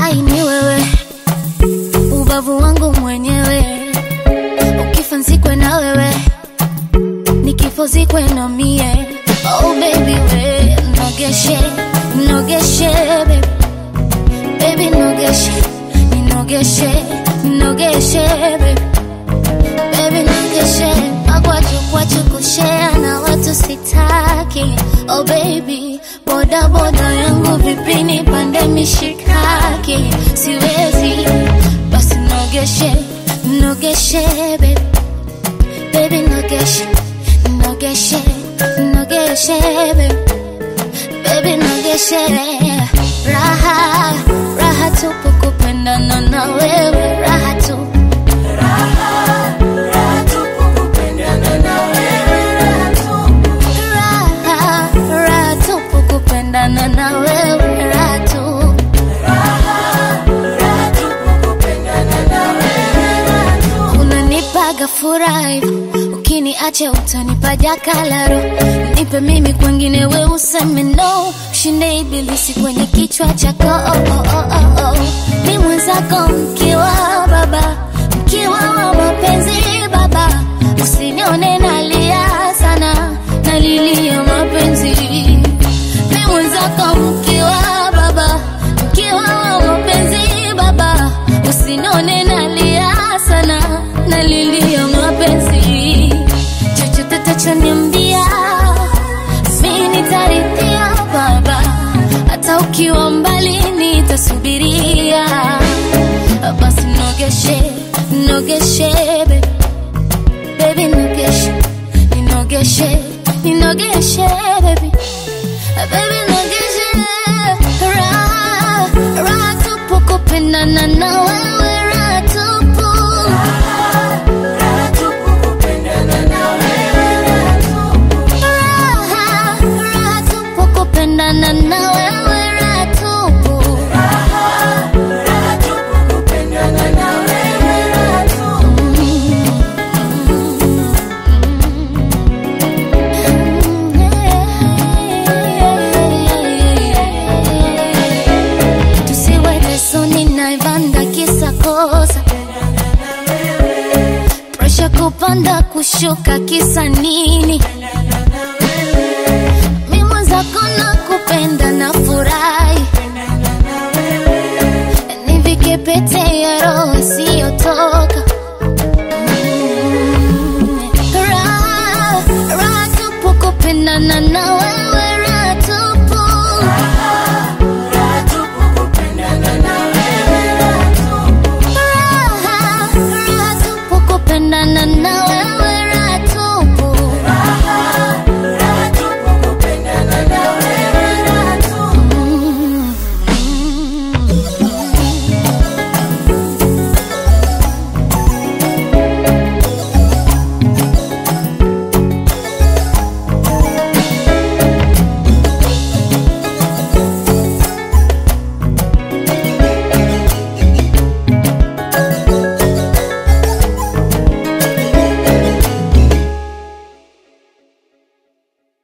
hai ni wewe, ubavu wangu mwenyewe, ukifa nzikwe na wewe, nikifo zikwe na mie. Oh baby we, nogeshe, nogeshe baby, baby nogeshe, ninogeshe, ninogeshe baby, baby nogeshe, magwaju kwachu kushare na watu sitaki. Oh baby, boda boda yangu vipi nipande mishikaki, siwezi basi nogeshe, nogeshe baby, baby nogeshe, nogeshe, nogeshe baby, baby nogeshe, raha raha tupu kupendana na wewe, raha tu raha raha tupu kupendana na wewe, raha tu unanipaga furaha ukiniacha utanipa jakalaro nipe mimi kwengine we useme no ushinde ibilisi kwenye kichwa chako oh, oh, oh, oh, oh. ni mwenzako mkiwa baba mkiwa wa mapenzi baba usinione nalia sana nalilia mapenzi ni mwenzako mkiwa baba mkiwa wa mapenzi baba usinone nalia sana nalilia mapenzi chochote tachoniambia mi nitarithia baba hata ukiwa mbali nitasubiria basi nogeshe nogeshe baby baby nogeshe ninogeshe ninogeshe baby baby nogeshe raha raha tupu kupendana na wewe raha tupu raha raha tupu kupendana na wewe raha tupu tusiwe lesoni naivanda kisa kosa presha kupanda kushuka kisa nini mi mwenzako na kupenda na furahi nivike pete ya roho isiyotoka Mm. raha raha tupu kupendana na